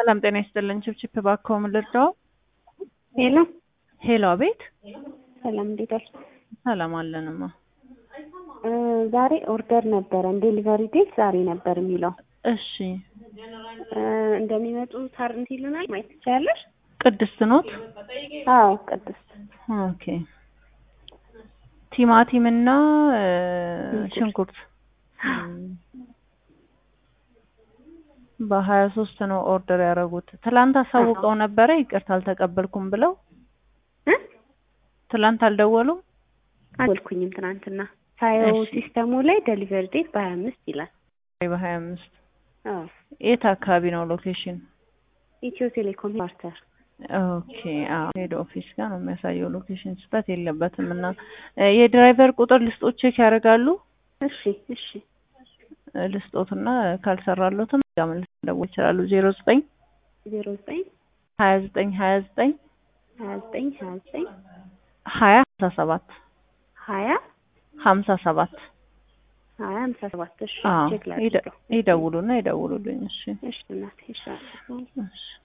ሰላም ጤና ይስጥልን። ችፕችፕ እባክዎ ምን ልርዳው? ሄሎ ሄሎ፣ አቤት። ሰላም እንዴት ዋልሽ? ሰላም አለንማ። እ ዛሬ ኦርደር ነበረን ዴሊቨሪ ዴት ዛሬ ነበር የሚለው እሺ፣ እ እንደሚመጡ ታርንት ይሉናል ማየት ትችያለሽ? ቅድስት ኖት? አዎ ቅድስት ኦኬ። ቲማቲም እና እ ሽንኩርት በሀያ ሶስት ነው ኦርደር ያደረጉት። ትላንት አሳውቀው ነበረ ይቅርታ አልተቀበልኩም ብለው እ ትላንት አልደወሉም። አልኩኝም ትናንትና ሳየው እሺ። ሲስተሙ ላይ ዴሊቨሪ ዴት በሀያ አምስት ይላል። በሀያ አምስት አዎ የት አካባቢ ነው ሎኬሽን? ኢትዮ ቴሌኮም ፓርተር ኦኬ አዎ ሄድ ኦፊስ ጋር ነው የሚያሳየው። ሎኬሽን ስህተት የለበትም። እና እ የድራይቨር ቁጥር ልስጦት ቼክ ያደርጋሉ። እሺ እሺ እ ልስጦትና ካልሰራሎትም ጋር መልስ መደወል ይችላሉ። ዜሮ ዘጠኝ ዜሮ ዘጠኝ ሀያ ዘጠኝ ሀያ ዘጠኝ ሀያ ዘጠኝ ሀያ ዘጠኝ ሀያ ሀምሳ ሰባት ሀያ ሀምሳ ሰባት ሀያ ሀምሳ ሰባት እሺ አዎ ቼክ ይደ- ላድርገው ይደውሉና ይደውሉልኝ። እሺ እሺ እናቴ እሺ አዎ። እሺ